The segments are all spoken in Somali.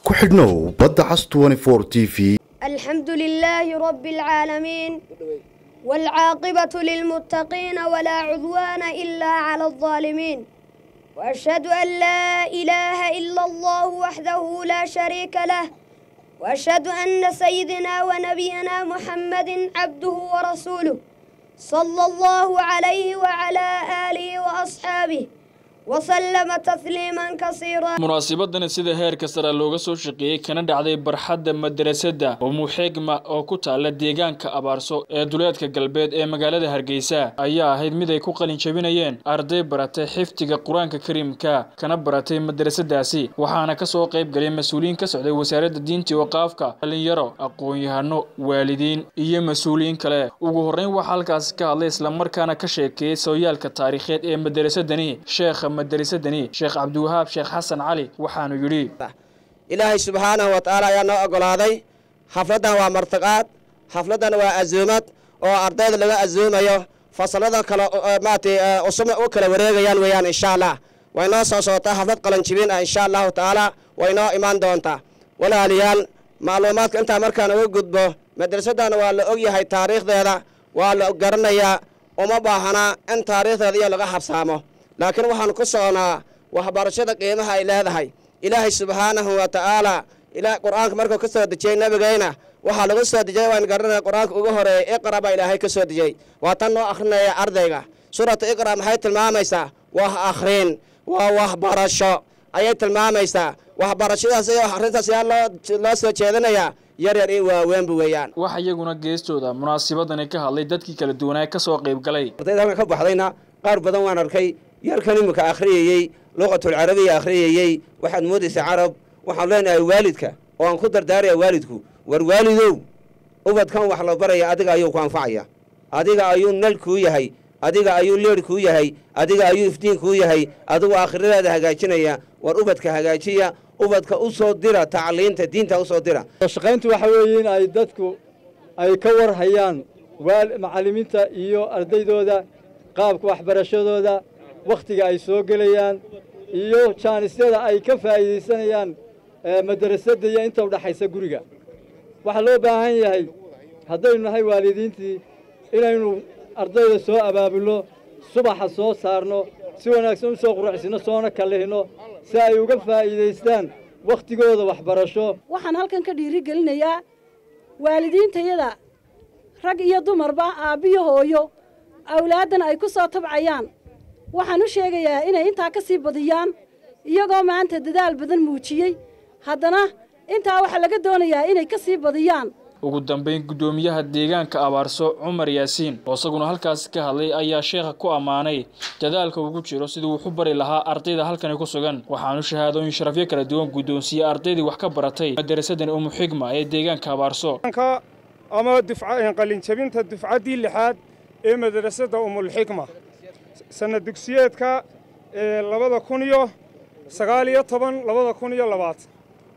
ku xidhnow badda cas t v الحمد لله رب العالمين والعاقبة للمتقين ولا عدوان إلا على الظالمين وأشهد أن لا إله إلا الله وحده لا شريك له وأشهد أن سيدنا ونبينا محمد عبده ورسوله صلى الله عليه وعلى آله وأصحابه وسلم تسليما كثيرا munaasabadani sida heerka sare looga soo shaqeeyey kana dhacday barxadda madrasadda umuxigma oo ku taala deegaanka abaarso ee duleedka galbeed ee magaalada hargeysa ayaa ahayd mid ay ku qalin jabinayeen arday baratay xifdiga qur-aanka kariimka kana baratay madrasadaasi waxaana kasoo qayb galay mas-uuliyiin ka socday wasaaradda diinta iyo qaafka dhalinyaro aqoon-yahano waalidiin iyo mas-uuliyiin kale ugu horreyn waxaa halkaasi ka hadlay islamarkaana ka sheekeeyey sooyaalka taariikheed ee madrasadani sheekha madrasadani sheekh cabdiwahaab sheekh xasan cali waxaanu yidhi ilaahay subxaanahu wa tacaala ayaa noo ogolaaday xafladdan waa martiqaad xafladdan waa azuumad oo ardayda laga azuumayo fasalada kale maaragtay usuma u kala wareegayaan weeyaan insha allah way noo soo socotaa xaflad qalanjibin ah insha allahu tacaala way noo imaan doontaa walaalayaal macluumaadka intaa markaan uga gudbo madrasaddan waa la ogyahay taariikhdeeda waa la garanayaa uma baahanaa in taariikhdeeda iyo laga habsaamo laakiin waxaan ku soconaa waxbarashada qiimaha ay leedahay ilaahay subxaanahu wa tacaala qur-aanka markuu ka soo dejiyey nabigayna waxaa lagu soo dejiyay waan garanaya qur-aanka ugu horeeyay iqra baa ilaahay ka soo dejiyey waa tan noo akhrinaya ardayga suurata iqra maxay tilmaamaysaa wax akhrin waa waxbarasho ayay tilmaamaysaa waxbarashadaas iyo akhrintaas yaa loo soo jeedinayaa yar yar iyo waaweynba weeyaan waxa iyaguna geestooda munaasabadani ka hadlay dadkii kala duwanaa ka soo qayb galay ardayda halkan ka baxdayna qaar badan waan arkay yarkan imika akhriyayey luqatulcarabiya akhriyayey waxaad moodaysaa carab waxaan leenahay waalidka oo aan ku dardaaraya waalidku war waalidow ubadkan wax la baraya adiga ayuu ku anfacaya adiga ayuu nal kuu yahay adiga ayuu leer kuu yahay adiga ayuu iftiin kuu yahay adigu aakhiradaada hagaajinaya war ubadka hagaajiya ubadka u soo dira tacliinta diinta u soo dira shaqayntu waxa weeye in ay dadku ay ka war hayaan macallimiinta iyo ardaydooda qaabka waxbarashadooda wakhtiga ay soo gelayaan iyo jaanisyada ay ka faa'iidaysanayaan madrasadda iyo inta udhaxaysa guriga waxaa loo baahan yahay haddaynu nahay waalidiintii inaynu ardayda soo abaabulno subaxa soo saarno si wanaagsan u soo quruxsino soona kallihino si ay uga faa'iidaystaan wakhtigooda waxbarasho waxaan halkan ka dhiiri gelinayaa waalidiintayada rag iyo dumarba aabbiyo hooyo awlaaddan ay ku soo tabcayaan waxaan u sheegayaa inay intaa ka sii badiyaan iyagoo maanta dadaal badan muujiyey haddana intaa waxaa laga doonayaa inay ka sii badiyaan ugu dambayn guddoomiyaha deegaanka abaarso cumar yaasiin oo isaguna halkaasi ka hadlay ayaa sheekha ku ammaanay dadaalka ugu jiro sidii wuxu bari lahaa ardayda halkani ku sugan waxaanu shahaadooyin sharafyo kala duwan guddoonsiiyey ardaydii wax ka baratay madarasadan umuxigma ee deegaanka abaarso ama qalinjabinta dufcaddii lixaad ee madrasadda umulxikma sanad dugsiyeedka labada kun iyo sagaal iyo toban labada kun iyo labaatan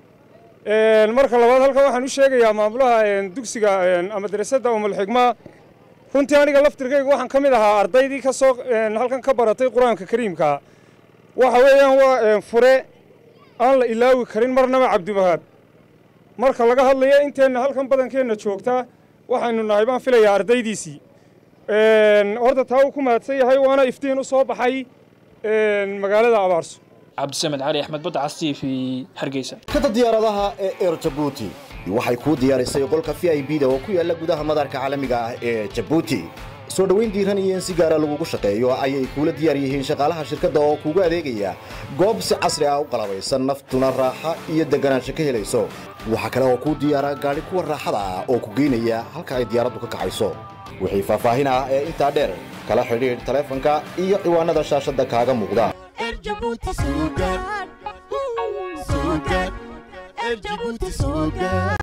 marka labaad halkan waxaan u sheegayaa maamulaha dugsiga madrasadda umulxikma runtii aniga laftirkayga waxaan ka mid ahaa ardaydii ka soo halkan ka baratay qur-aanka kariimka waxa weeyaan waa fure aan la ilaawi karin marnaba cabdiwahaab marka laga hadlayo inteenna halkan badankeenna joogta waxaynu nahay baan filayaa ardaydiisii horta taa uu ku mahadsan yahay waana iftiin u soo baxay magaalada abaarso cabdisamed cali axmed badda cas t v hargeysa shirkadda diyaaradaha ee eer jabuuti waxay kuu diyaarisay qolka v i b da oo ku yaalla gudaha madarka caalamiga ah ee jabuuti soo dhowayn diiran iyo in si gaara lagugu shaqeeyo ayay kuula diyaar yihiin shaqaalaha shirkadda oo kuugu adeegaya goob si casri ah u qalabaysan naftuna raaxa iyo deganaansho ka helayso waxaa kale oo kuu diyaara gaadhi kuwa raaxada ah oo ku geynaya halka ay diyaaraddu ka kacayso wixii faahfaahin ah ee intaa dheer kala xidhiidh taleefanka iyo ciwaanada shaashadda kaaga muuqda Erjabuti Sugar. Sugar. Erjabuti Sugar.